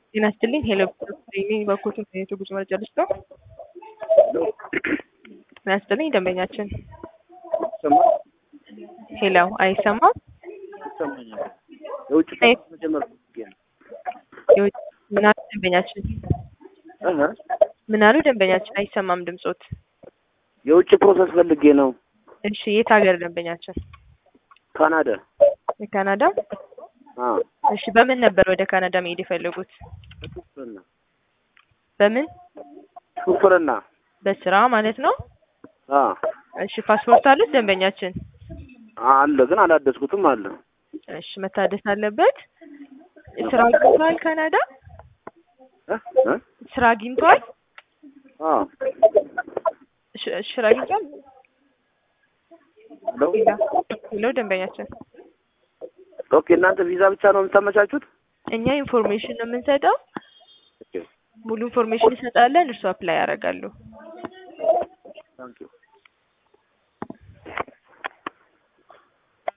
ጤና ይስጥልኝ ሄሎ እኔ በኩል የጉዞ መረጃ ልስጥ ነው። ጤና ይስጥልኝ ደንበኛችን ይሰማል? ሄሎ አይሰማም? ይሰማኛል። የውጭ አይ- ፕሮሰስ መጀመር ፈልጌ ነው። የውጭ ምን አሉ ደንበኛችን? እህ ምን አሉ ደንበኛችን? አይሰማም ድምጾት። የውጭ ፕሮሰስ ፈልጌ ነው። እሺ የት ሀገር ደንበኛችን? ካናዳ። የካናዳ? አዎ እሺ በምን ነበር ወደ ካናዳ መሄድ የፈለጉት? ሹፍርና በምን? ሹፍርና። በስራ ማለት ነው? አዎ እሺ ፓስፖርት አሉት ደንበኛችን? አለ ግን አላደስኩትም አለ። እሺ መታደስ አለበት። ስራ አግኝቷል ካናዳ? እህ እህ ስራ አግኝቷል? አዎ ሽ- ስራ አግኝቷል? ሄሎ ሌላ ሄሎ ደንበኛችን ኦኬ። እናንተ ቪዛ ብቻ ነው የምታመቻቹት? እኛ ኢንፎርሜሽን ነው የምንሰጠው። ኦኬ ሙሉ ኢንፎርሜሽን እንሰጣለን። እርሱ አፕላይ ያደርጋሉ። ታንኪዩ